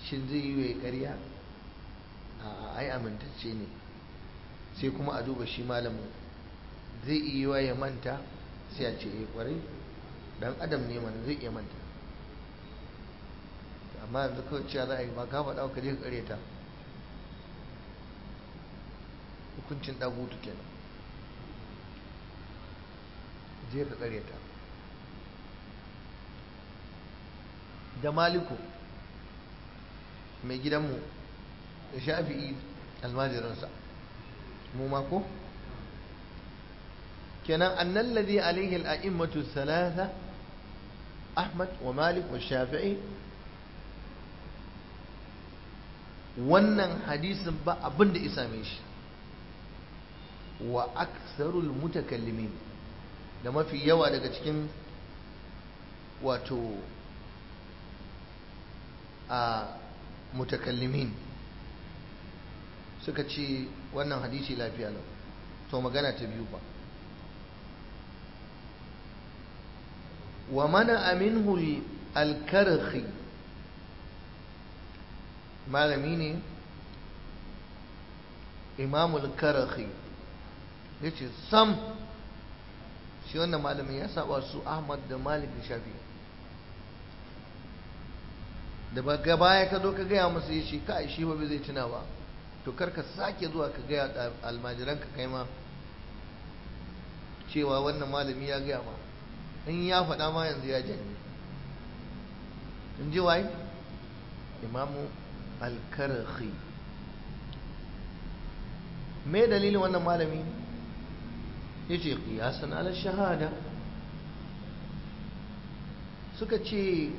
shin zai yi wa ƙarya a ai amintacce ne sai kuma a duba shi malamin zai iya wa ya manta sai a ce ya kwarai dan adam ne mana zai iya manta amma yanzu kawai cewa za a yi ba ka faɗa ka je ka ƙare ta hukuncin ɗagutu kenan je ka ƙare ta da maliku mai gidanmu da shafi'i almajiransa mu mako kenan annan ladhi alaihi al'a'immatu thalatha ahmad wa malik wa shafi'i wannan hadisin ba abin da isa mai shi wa aksarul mutakallimin da mafi yawa daga cikin wato a mutakallimin suka ce wannan hadisi lafiya lau to magana ta biyu ba wa mana aminhu alkarhi malami ne imamul karhi ya ce sam shi wannan malamin ya saba su ahmad da malik da shafi da ba baya ka zo ka gaya masa ya ce kai shi ba zai tuna ba to kar ka sake zuwa ka gaya almajiranka kai ma cewa wannan malami ya gaya ma in ya faɗa ma yanzu ya janye in ji waye imamu alkarhi me dalilin wannan malami ya ce kiyasan ala shahada suka ce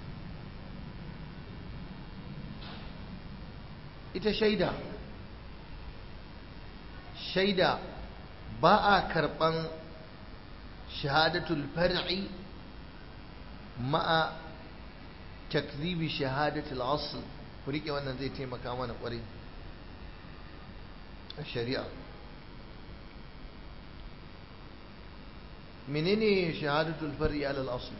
ita shaida shaida ba a karɓan shahadatul far'i ma'a takzibi shahadatul asl ku rike wannan zai taimaka mana ƙwarai a shari'a menene shahadatul far'i alal asl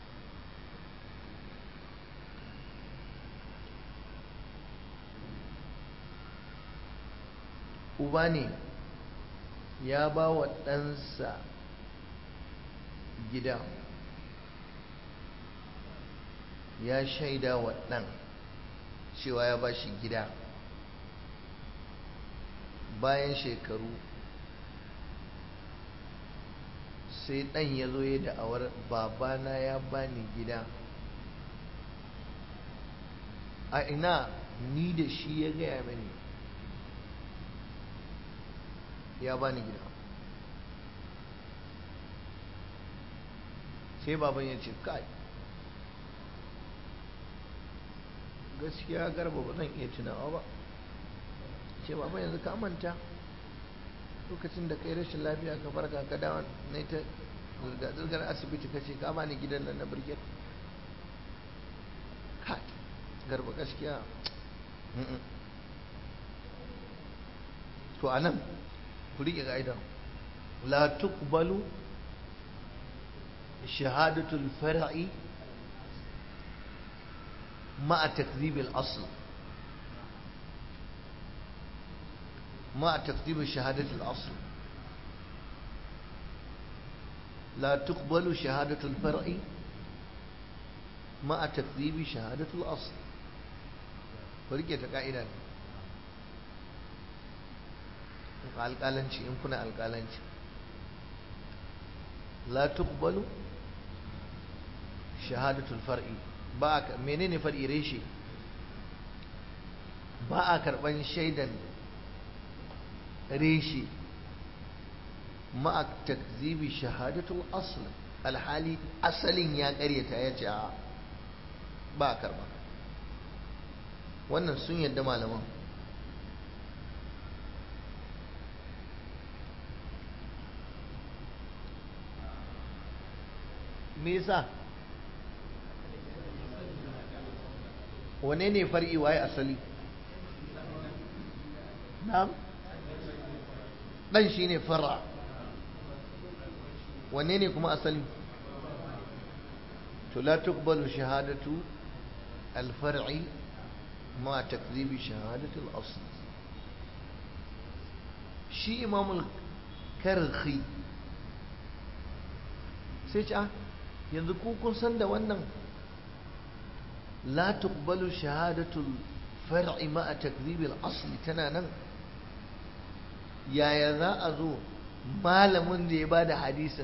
uba ne ya ba wa ɗansa gida ya shaida wa ɗan cewa ya ba shi gida bayan shekaru sai ɗan ya zo ya da'awar babana ya bani gida a ina ni da shi ya gaya mani ya bani gida sai baban ya ce kai gaskiya garba ba zan iya tunawa ba ce baban yanzu ka manta lokacin da kai rashin lafiya ka farka ka dawo na ta zirgar asibiti ka ce ka bani gidan nan na birgit kai garba gaskiya to anan ku riƙe ƙa'ida la tuqbalu shahadatul far'i ma'a takdhibil asl ma'a takdhib shahadatul asl لا تقبل شهادة الفرع مع تكذيب شهادة الأصل فريقة قائدة alƙalanci in kuna alƙalanci la tuqbalu shahadatul far'i ba menene far'i reshe ba a karban shaidan reshe ma'a takzibi shahadatul asl alhali asalin ya karyata ya ce ba a karba wannan sun yadda malaman me yasa wane ne far'i waye asali na'am dan shine far'a wane ne kuma asali to la tuqbalu shahadatu al-far'i ma takzibi shahadatul asl shi imamul karhi sai ce yanzu ku kun san da wannan la tuqbalu shahadatul far'i ma takzibil asli tana nan yaya za a zo malamin da ya ba da hadisin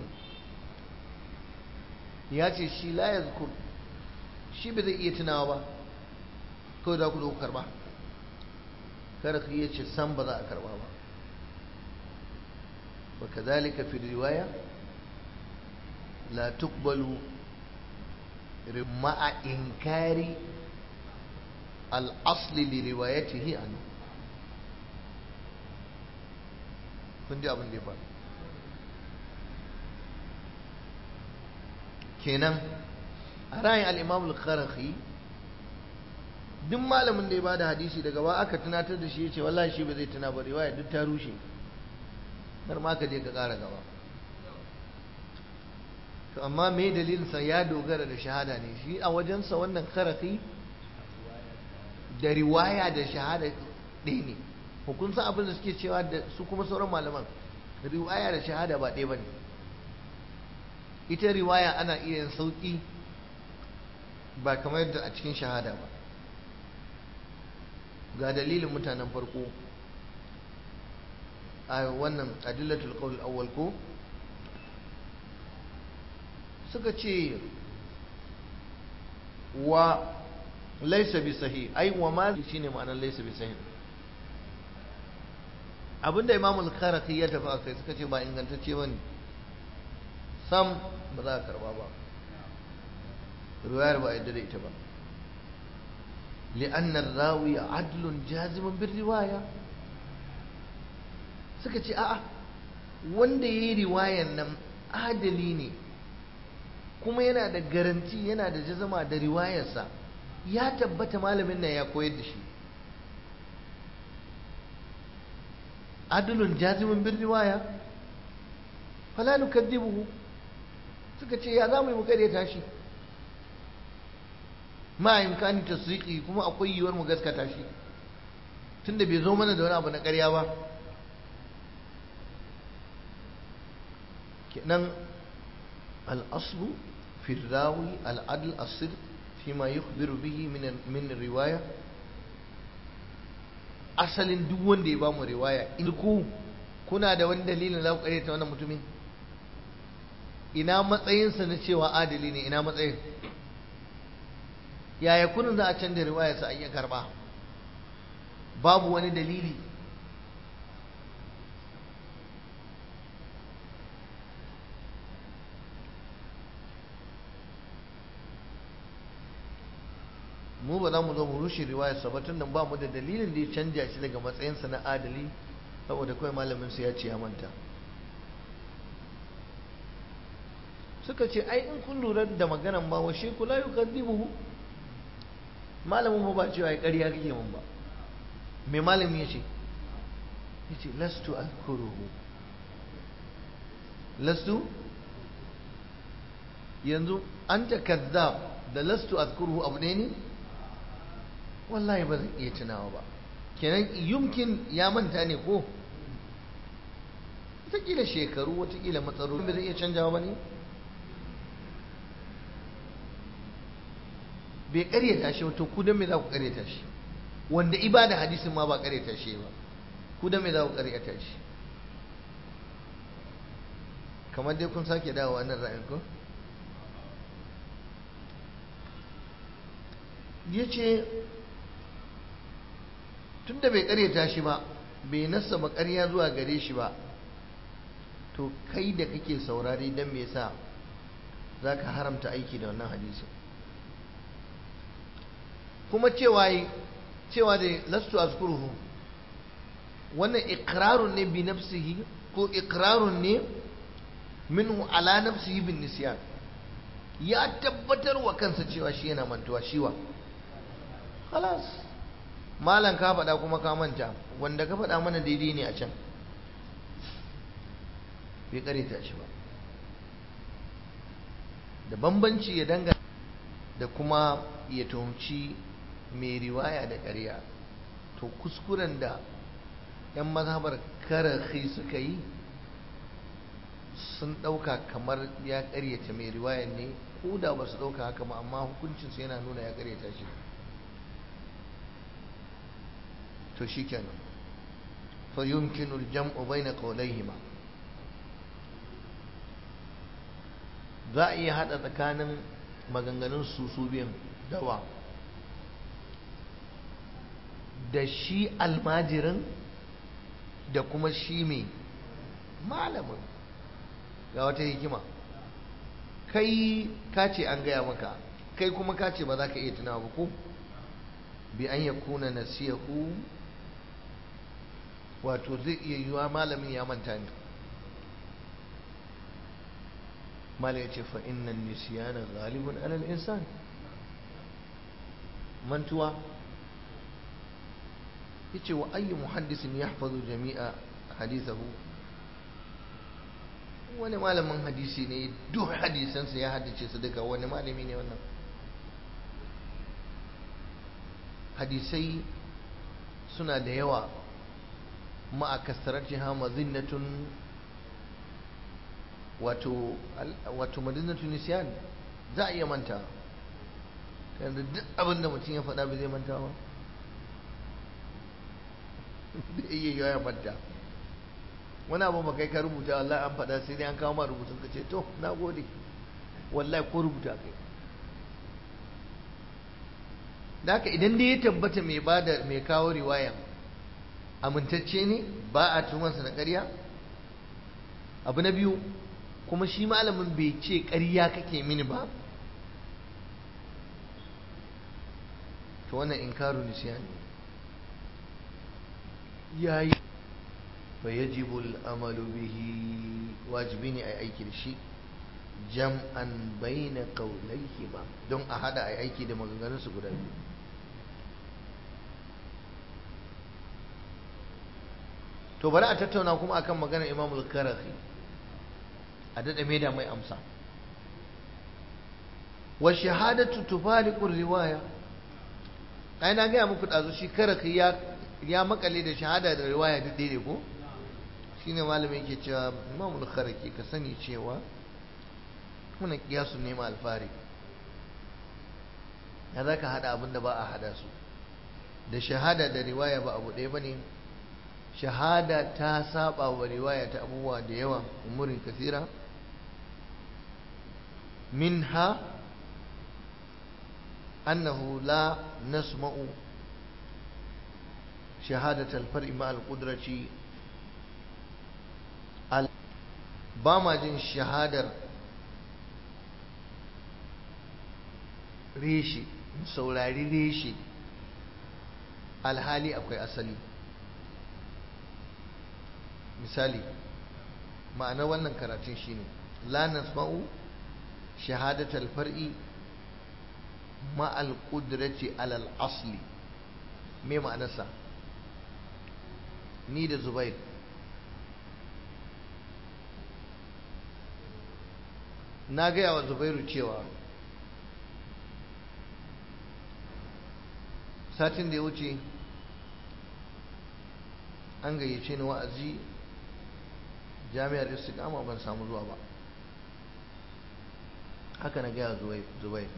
ya ce shi la ya shi ba zai iya tunawa ba kawai za ku zo ku karba kada ka iya ce san ba za a karba ba wa kazalika fi riwaya la tuqbalu ma'a inkari al-asli li riwayatihi anhu kun ji abin da ya faru kenan a ra'ayin al'imam al-kharakhi duk malamin da ya bada hadisi daga ba aka tunatar da shi ya ce wallahi shi ba zai tuna ba riwaya duk ta rushe har ma ka je ka ƙara gaba to amma me dalilinsa ya dogara da shahada ne shi a wajensa wannan kharakhi da riwaya da shahada ɗaya ne hukunsa abin da suke cewa da su kuma sauran malaman riwaya da shahada ba ɗaya ba ne ita riwaya ana iya yin sauƙi ba kamar yadda a cikin shahada ba ga dalilin mutanen farko a wannan adillatul qawl awwal ko suka ce wa laysa bi sahih ai wa ma shine ma'anar laysa bi sahih abinda imam al-kharaki ya tafi akai suka ce ba ingantacce bane sam ba za a karba ba riwayar ba yadda da ita ba li'anna rawi adlun jazimun bin riwaya suka ce a'a wanda yayi riwayan nan adali ne kuma yana da garanti yana da jazama da riwayarsa ya tabbata malamin nan ya koyar da shi adlun jazimun bin riwaya fala nukaddibuhu suka ce ya za mu yi mu ta shi ma imkani tasdiqi kuma akwai yiwuwar mu gaskata shi tunda bai zo mana da wani abu na ƙarya ba kenan al-aslu fi rawi al-adl as-sidq fima yukhbiru bihi min min riwaya asalin duk wanda ya bamu riwaya in ku kuna da wani dalilin za ku ta wannan mutumin ina matsayinsa na cewa adali ne ina matsayin yaya kunin za a canza riwayarsa a iya karba babu wani dalili mu ba za mu zo mu rushe riwayarsa ba tun da ba mu da dalilin da ya canja shi daga matsayinsa na adali saboda kawai malamin su ya ce ya manta suka ce ai in kun lura da maganan ba wa shi kula yi kaddibuhu malamin ba cewa ya ƙarya kake mun ba mai malami ya ce ya ce lastu alkuruhu lastu yanzu an ta kazzab da lastu alkuruhu abu ne ne wallahi ba zan iya tunawa ba kenan yumkin ya manta ne ko wataƙila shekaru wataƙila matsaloli ba zai iya canjawa ba ne bai karyata shi to ku dan me za ku karyata shi wanda ibada hadisin ma ba karyata shi ba ku dan me za ku karyata shi kamar dai kun sake dawo wannan ra'ayin ko yace tunda bai karyata shi ba bai nassa ba ƙarya zuwa gare shi ba to kai da kake saurari dan me yasa zaka haramta aiki da wannan hadisin kuma cewa cewa da lastu azkuruhu wannan iqrarun ne bi nafsihi ko iqrarun ne minhu ala nafsihi bin nisyan ya tabbatar wa kansa cewa shi yana mantuwa shiwa khalas malan ka faɗa kuma ka manta wanda ka faɗa mana daidai ne a can bai kareta shi ba da bambanci ya danga da kuma ya tuhumci mai riwaya da ƙarya to kuskuren da 'yan mazhabar karahi suka yi sun ɗauka kamar ya ƙaryata mai riwayar ne ko da ba su ɗauka haka ba amma hukuncinsu yana nuna ya ƙaryata shi to shi kenan fa yumkinu al-jam'u bayna qawlayhima za a iya hada tsakanin maganganun su su biyan dawa da shi almajirin da kuma shi mai malamin ga wata hikima kai ka ce an gaya maka kai kuma ka ce ba za ka iya tunawa ba ko bi an ya kuna nasiyahu wato zai iya yiwa malamin ya manta ne mala ya ce fa innan nisiyana galibun alal insan mantuwa ya ce wa ayyu muhaddisin ya hafazu jami'a hadisahu wani malamin hadisi ne duk hadisansa ya haddace su duka wani malami ne wannan hadisai suna da yawa ma'a kasaratiha mazinnatun wato wato mazinnatun nisyan za a iya manta yanzu duk abin da mutum ya faɗa ba zai manta ba da iya ya manta wani abu ba kai ka rubuta wallahi an faɗa sai dai an kawo ma rubutun ka ce to na gode wallahi ko rubuta kai da haka idan dai ya tabbata mai bada mai kawo riwayan amintacce ne ba a tumansa na ƙarya abu na biyu kuma shi malamin bai ce ƙarya kake mini ba to wannan inkaru nisyani yayi fa yajibu al-amalu bihi wajibi ne ai aiki da shi jam'an baina qawlayhi ba don a hada ai aiki da maganganun su guda biyu to bari a tattauna kuma akan maganar Imam al-Karahi a dada mai da mai amsa wa shahadatu tufariqu riwaya ai na ga muku dazu shi Karahi ya ya makale da shahada da riwaya duk daidai ko shine malamin yake cewa Imam al-Kharaki ka sani cewa muna kiyasu ne ma alfari ya zaka hada abin da ba a hada su da shahada da riwaya ba abu ɗaya bane shahada ta saba wa riwaya ta abubuwa da yawa umurin kasira minha annahu la nasma'u شهادة الفرع مع القدرة ba ma jin shahadar reshe saurari reshe alhali akwai asali misali ma'ana wannan karatun shine la nasma'u shahadatal far'i ma'al qudrati alal asli me ma'anarsa ni da zubair na gaya wa zubairu cewa satin da ya wuce an gayyace ni wa'azi jami'ar istiqama ban samu zuwa ba haka na gaya zubair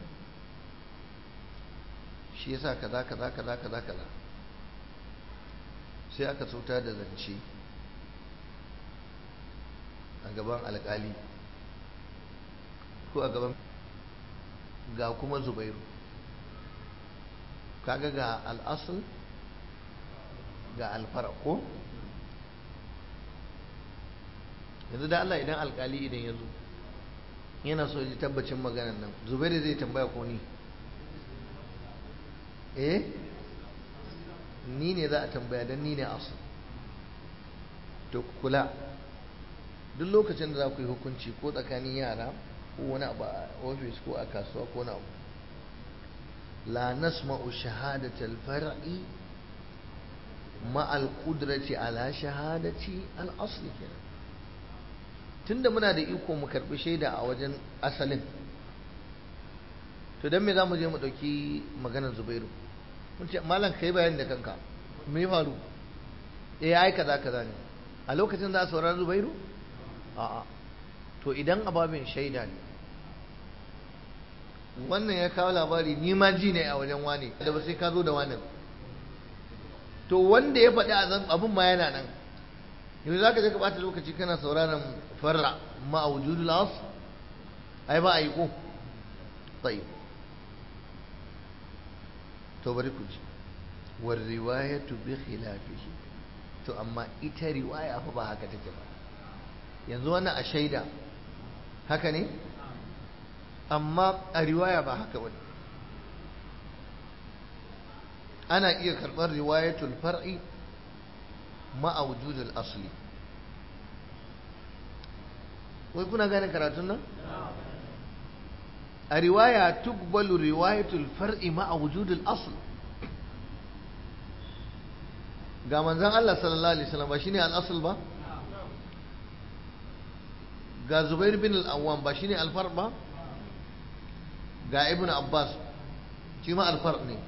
shi yasa kaza kaza kaza kaza kaza sai aka sauta da zance a gaban alkali ko a gaban ga kuma zubairu kaga ga al'asul ga alfara ko yanzu da Allah idan alkali idan ya zo yana so ji tabbacin maganan nan zubairu zai tambaya ko ni eh ni ne za a tambaya don ni ne asu to kula duk lokacin da za ku yi hukunci ko tsakanin yara ko wani abu a ofis ko a kasuwa ko na abu la nasma'u shahadatal far'i ma al qudrati ala shahadati al asli kenan tunda muna da iko mu karbi shaida a wajen asalin to dan me zamu je mu dauki maganar Zubairu mun ce malam kai bayani da kanka me faru eh ai kaza kaza ne a lokacin za a saurari zubairu a'a to idan ababin shaida ne wannan ya kawo labari ni ma ji ne a wajen wane da ba sai ka zo da wani to wanda ya faɗi abin ma yana nan yanzu za ka je ka ɓata lokaci kana sauraron farra ma a wujudu las ai ba a yi ko tsayi to bari ku ji war riwayatu bi khilafihi to amma ita riwaya fa ba haka take ba yanzu wannan a shaida haka ne amma a riwaya ba haka bane ana iya karɓar riwayatul far'i ma'a wujudul asli wai kuna gane karatun nan a riwaya tukbalu riwayatul far'i ma'a wujudul asl ga manzon Allah sallallahu alaihi wasallam ba shine al-asl ba ga Zubair bin al-Awwam ba shine al-far ba ga Ibn Abbas shi ma al-far ne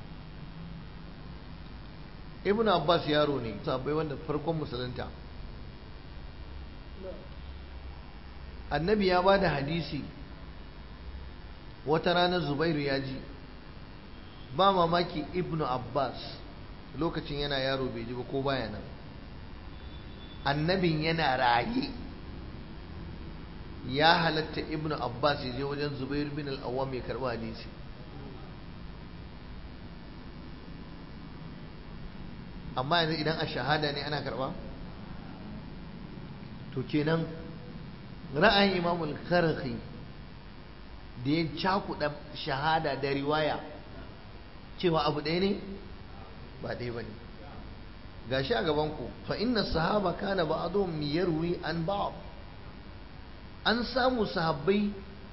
Ibn Abbas yaro ne sabai wanda farkon musulunta annabi ya ba da hadisi wata ranar Zubairu ya ji ba mamaki Ibn Abbas lokacin yana yaro bai ji ba ko baya nan annabin yana raye ya halatta ibn abbas ya je wajen zubair bin al-awwam ya karba hadisi amma yanzu idan a shahada ne ana karba to kenan ra'ayin imamul karhi da ya cakuɗa shahada da riwaya cewa abu ɗaya ne ba ɗaya ba ne ga shi a gabanku fa inna sahaba kana ba'dhum yarwi an ba'd an samu sahabbai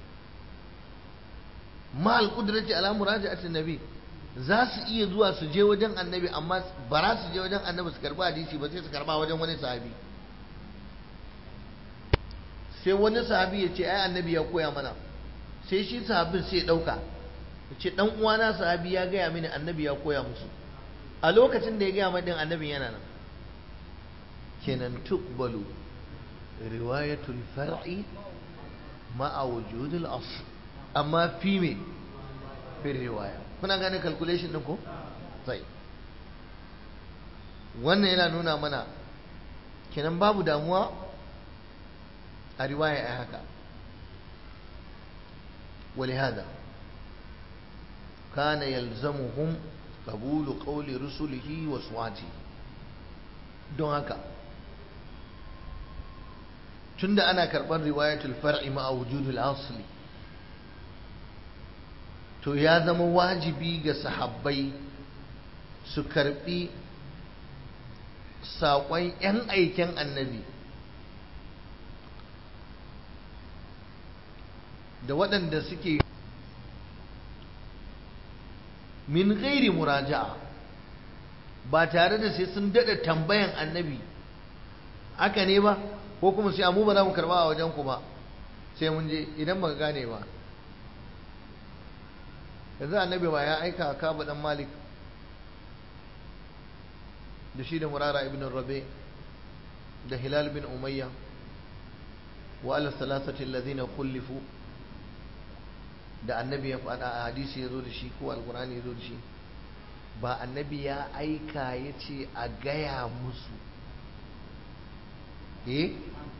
ma al-qudrati ala muraja'ati nabi za su iya zuwa su je wajen annabi amma ba za su je wajen annabi su karba hadisi ba sai su karba wajen wani sahabi sai wani sahabi ya ce ai annabi ya koya mana sai shi sahabin sai ya dauka ya ce dan uwana sahabi ya gaya mini annabi ya koya musu a lokacin da ya gaya mai din annabin yana nan kenan tuqbalu riwayatul far'i ma'a wujudul asl amma fi me fi riwaya kuna gane calculation din ko sai wannan yana nuna mana kenan babu damuwa a riwaya a haka ولهذا كان يلزمهم قبول قول رسله وسواته don haka tunda ana karɓar riwayatul far'i ma'a wujudul asli to ya zama wajibi ga sahabbai su karɓi saƙon 'yan aiken annabi da waɗanda suke min gairi muraja'a ba tare da sai sun daɗa tambayan annabi haka ne ba ko kuma sai amu ba za mu karɓa a wajen ku ba sai mun je idan ba gane ba yanzu annabi ba ya aika kaba dan malik da shi da murara ibn rabe da hilal bin umayya wa ala salasati alladhina khulifu da annabi ya faɗa a hadisi ya zo da shi ko alkurani ya zo da shi ba annabi ya aika ya ce a gaya musu eh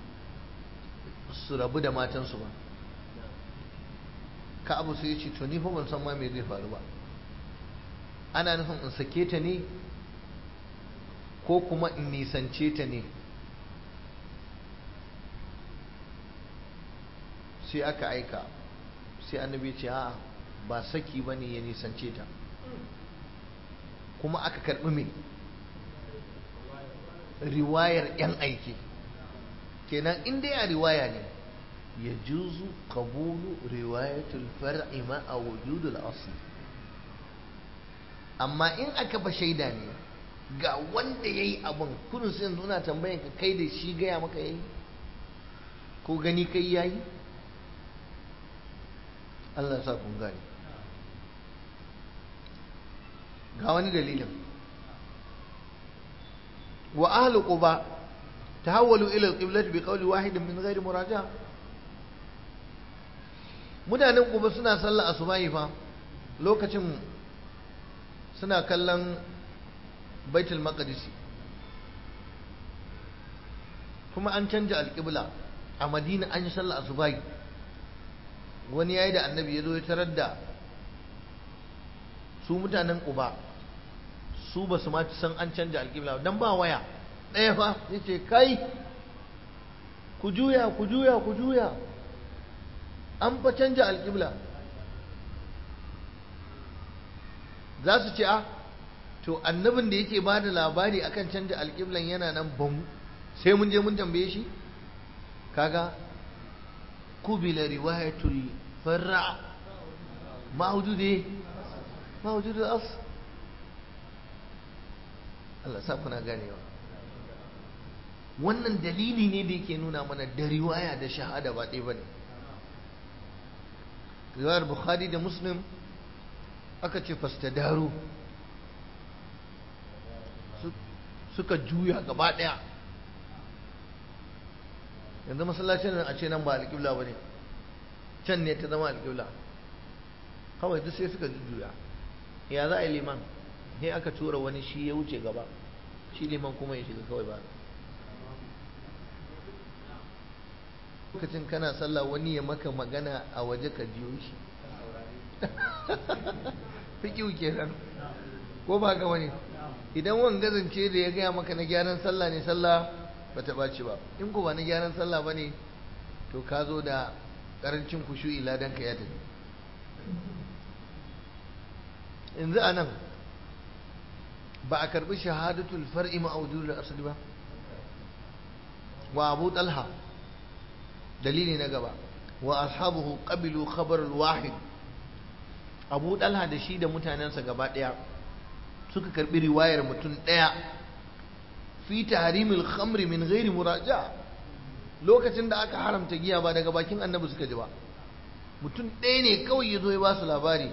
su rabu da matansu ba ka abu sai ya ce to ni fa ban san ma me zai faru ba ana nufin in sake ta ne ko kuma in nisance ta ne sai aka aika sai annabi ce a ba saki ba ne ya nisance ta kuma aka karɓi mai riwayar 'yan aiki kenan in dai a riwaya ne ya juzu kabulu riwayatul far'i ma a wujudul asli amma in aka ba shaida ne ga wanda ya yi abin kudin sai yanzu na tambayan ka kai da shi gaya maka ya yi ko gani kai ya yi Allah sa kun gane ga wani dalilin wa ahlu quba tahawwalu ila al-qiblati bi qawli wahidin min ghairi muraja mutanen quba suna sallah asubahi fa lokacin suna kallon baitul maqdisi kuma an canja alƙibla a madina an yi sallah asubahi wani yayi da annabi ya zo ya tarar da su mutanen uba su ba su ma san an canja alƙibla dan ba waya ɗaya fa ya ce kai ku juya ku juya ku juya an fa canja alƙibla za su ce a to annabin da yake ba da labari akan canja alƙiblan yana nan bamu sai mun je mun tambaye shi kaga kubila riwayatul farra ma wujude ma wujude as Allah sa kuna ganewa wannan dalili ne da yake nuna mana da riwaya da shahada ba ɗaya bane riwayar bukhari da muslim aka ce fastadaru suka juya gaba ɗaya yanzu masallacin nan a ce nan ba alƙibla ba ne can ne ta zama alƙibla kawai duk sai suka juya ya za a yi liman sai aka tura wani shi ya wuce gaba shi liman kuma ya shiga kawai ba lokacin kana sallah wani ya maka magana a waje ka jiyo shi fiƙiu kenan ko ba ga wani idan wanga zance da ya gaya maka na gyaran sallah ne sallah ba ta ɓaci ba in ko ba na gyaran sallah ba ne to ka zo da ƙarancin kushu'i ladan ka ya tafi yanzu a nan ba a karɓi shahadatul far'i ma'audu da asali ba wa abu talha dalili na gaba wa ashabuhu qabilu khabar wahid abu talha da shi da mutanensa gaba ɗaya suka karɓi riwayar mutum ɗaya fi tahrimil khamri min ghairi muraja lokacin da aka haramta giya ba daga bakin annabi suka ji ba mutum ɗaya ne kawai ya zo ya ba su labari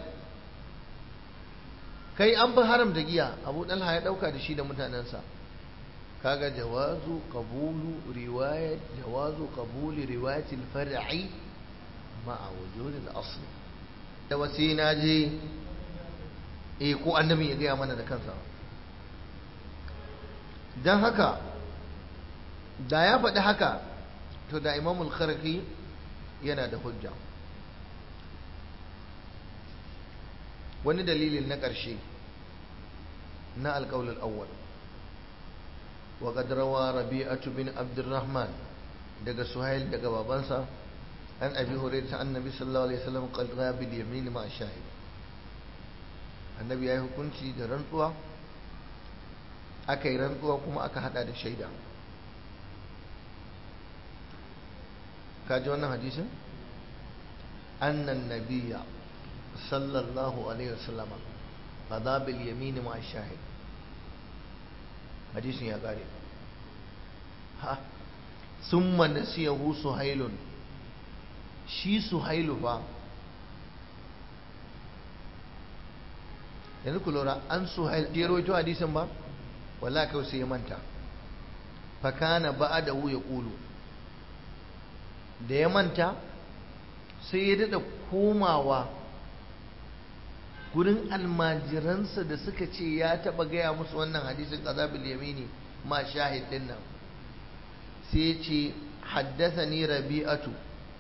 kai an fi haramta giya abu ɗalha ya ɗauka da shi da mutanensa kaga jawazu qabulu riwayat jawazu qabuli riwayatil far'i ma'a wujudil asli da wasi na je eh ko annabi ya gaya mana da kansa don haka da ya faɗi haka to da imamul kharqi yana da hujja wani dalilin na ƙarshe na alƙawul awwal wa qad rawa rabi'atu bin abdurrahman daga suhail daga babansa an abi hurairah annabi sallallahu alaihi wasallam qad bil yamin ma shahid annabi yayi hukunci da rantsuwa aka yi rantsuwa kuma aka hada da shaida ka ji wannan hadisin annan nabiya sallallahu alaihi wasallama qada bil yamin ma shahid hadisin ya kare ha summa nasiyahu suhailun shi suhailu fa yanzu ku lura an suhail ya rawaito hadisin ba wala kawai sai ya manta fakana ba'adahu ya kulu da ya manta sai ya dada komawa gurin almajiransa da suka ce ya taba gaya musu wannan hadisin qazabil yamini ma shahid din nan sai ya ce haddathani rabi'atu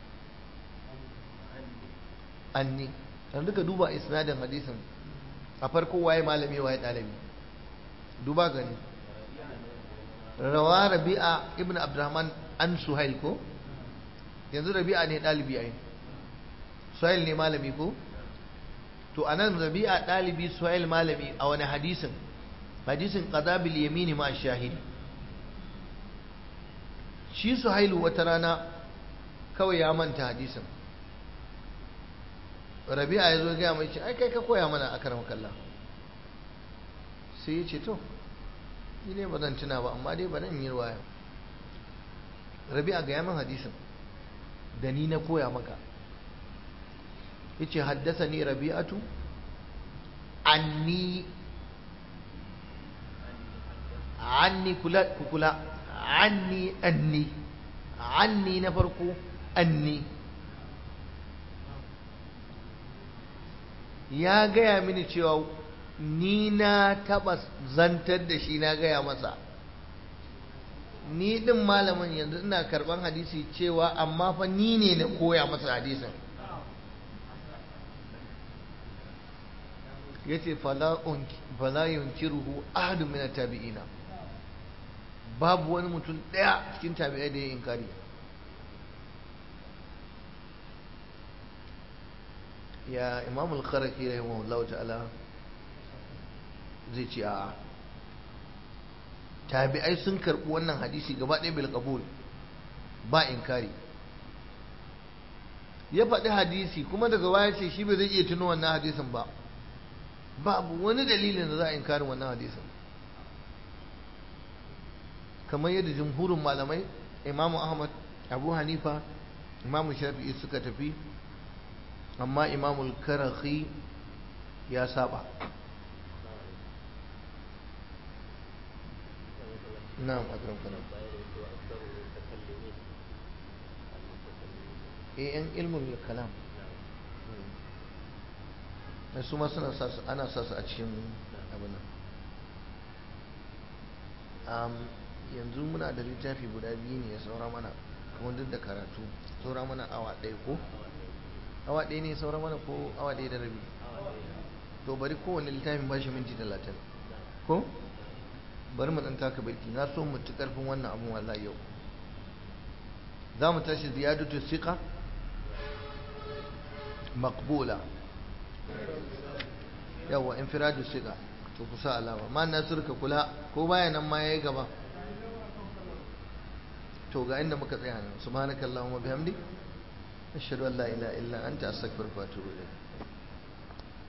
anni dan duka duba isnadin hadisin a farko waye malami waye dalibi duba gani rawa rabi'a ibn abdurrahman an suhail ko yanzu rabi'a ne dalibi ai suhail ne malami ko to anan rabi'a dalibi suhail malami a wani hadisin hadisin qadabil yamini ma shahidi shi suhailu wata rana kawai ya manta hadisin rabi'a ya zo gaya mai ce ai kai ka koya mana a karam kalla sai ya ce to ni ne ba zan tuna ba amma dai ba nan yi ruwaya rabi'a gaya min hadisin da ni na koya maka ya ce haddasa ni rabi'atu anni anni kula kula anni anni anni na farko anni ya gaya mini cewa ni na taba zantar da shi na gaya masa ni din malamin yanzu ina karban hadisi cewa amma fa ni ne na koya masa hadisin ya ce fala yunkiruhu ahadu min tabi'ina babu wani mutum ɗaya cikin tabi'ai da ya inkari ya imam al-kharaki rahimahullahu ta'ala zai ce a'a tabi'ai sun karɓi wannan hadisi gaba ɗaya bil qabul ba inkari ya faɗi hadisi kuma daga baya ce shi bai zai iya tuno wannan hadisin ba babu wani dalilin da za a inkarin wannan hadisin kamar yadda jumhurin malamai imamu ahmad abu hanifa imamu shafi'i suka tafi amma imamul karahi ya saba na'am akram kalam eh yan ilmul kalam da su ma suna sa su ana sa su a cikin abin nan yanzu muna da littafi guda biyu ne ya saura mana kuma duk da karatu saura mana awa ɗaya ko awa ɗaya ne saura mana ko awa ɗaya da rabi to bari kowane littafin ba shi minti talatin ko bari mu ɗan taka birki na so mu ci ƙarfin wannan abun wallahi yau za mu tashi ziyadatu siqa maqbula yawa infiradu siqa to kusa alama ma nasir ka kula ko baya nan ma yayi gaba to ga inda muka tsaya nan subhanakallahumma bihamdik ashhadu an la ilaha illa anta astaghfiruka wa atubu ilayk